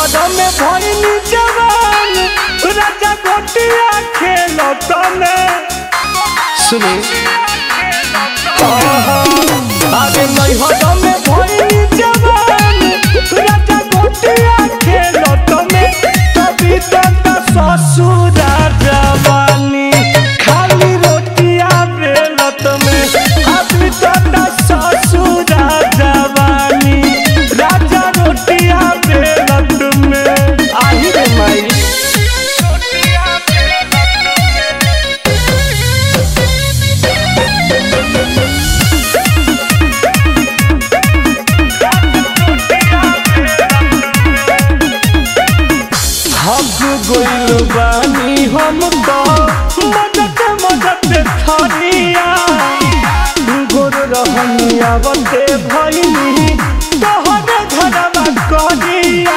नैहर में भइनी जवान राजा गोटिया खेलत में सुनी आगे नैहर में भइनी जवान राजा गोटिया खेलत में तभी तक ससुर जवानी खाली रोटिया बेलत में अभी तक ससुर जवानी राजा रोटिया बेलत में आही रे माई हक गइल बानी हम तो मदद मदद थनिया गोर रहनिया बते भइनी तोहरे घरवा कनिया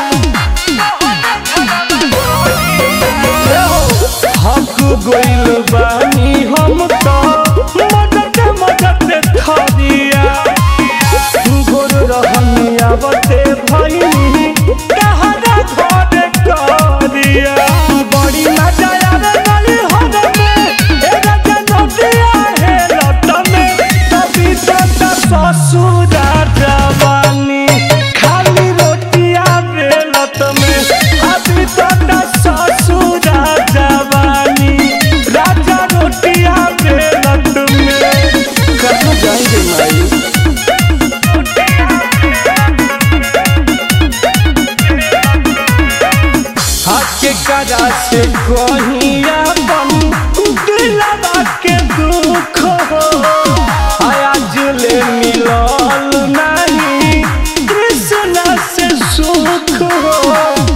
हक गइल बानी हम तो मदद मदद थनिया गोर रहनिया बते भइनी तहरा घर करिया बड़ी मजा आवे नली हद में ए राजा नदिया हे लट में तभी तक ससुर जवानी खाली रोटिया बेलत में अभी तक ससुर जवानी राजा रोटिया बेलत में कहाँ जाएंगे माई हाथ करा से कहिया बन दिलवा के दुख हो आज ले मिलल नहीं कृष्ण से सुख हो